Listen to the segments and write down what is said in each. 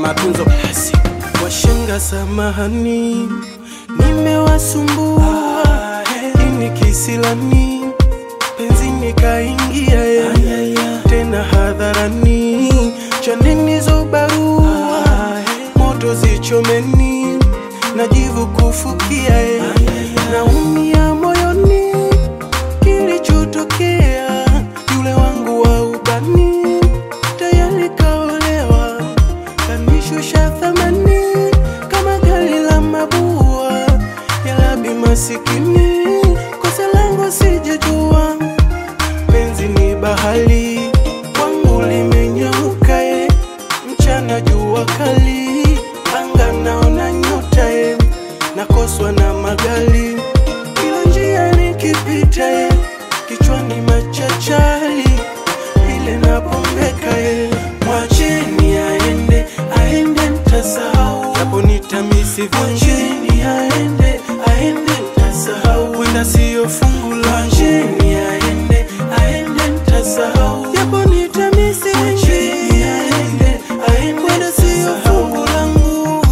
matunzo basi. Washenga samahani, nimewasumbua ini kisilani, penzi nikaingia eh, tena hadharani, chaneni zo barua moto zichomeni, najivu kufukia eh, naumia moyoni, kilichotokea yule wangu wa ubani tayari kaolewa kanishusha thamani kama gari la mabua ya labi masikini, kosa langu sijajua, penzi ni bahari kwangu limenyauka e, mchana jua kali, anga naona nyota e, nakoswa na magari, kila njia nikipita e, kichwani machachari ile napombeka e, mwacheni aende, aende ntasahau, japo nitamisi mwacheni aende, aende ntasahau, wenda siyo fungu la mwacheni aende, aende ntasahau, japo nitamisi mwacheni aende, aende wenda siyo fungu langu.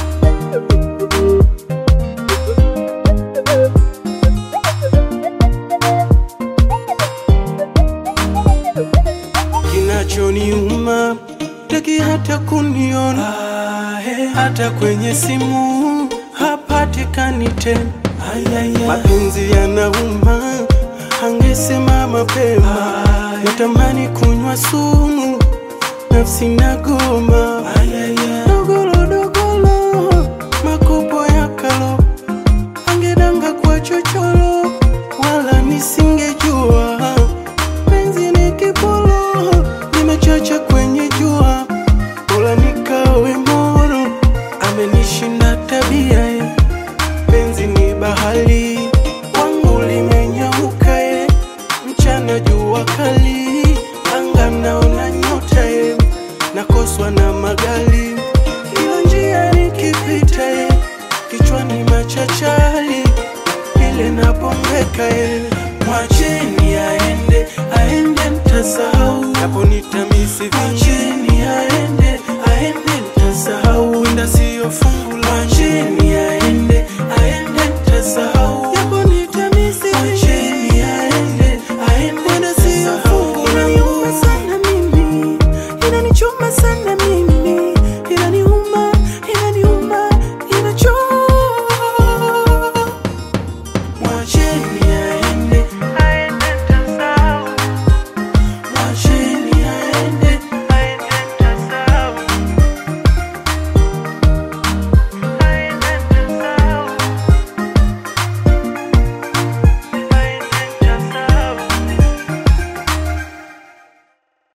kinachoniuma taki hata kuniona hata kwenye simu hapatikani tena mapenzi yanauma angesema mapema natamani kunywa sumu nafsi nagoma dogolo dogolo makopo ya kalo angedanga kwa chochoro wala nisingejua penzi ni kipolo nimechacha kwenye jua bora nikawe moro amenishinda tabia eh. penzi ni bahari wangu limenyauka eh. mchana jua kali anga naona nyota eh. nakoswa na magari kila njia nikipita eh. kichwani machachari ile napombeka eh. mwacheni aende aende ntasahau japo nitamisi vincheni aende aende ntasahau wenda siyo fungu la mwacheni aende aende ntasahau japo nitamisi mwacheni aende aende wenda siyo fungu langu inaniuma sana mimi inanichoma sana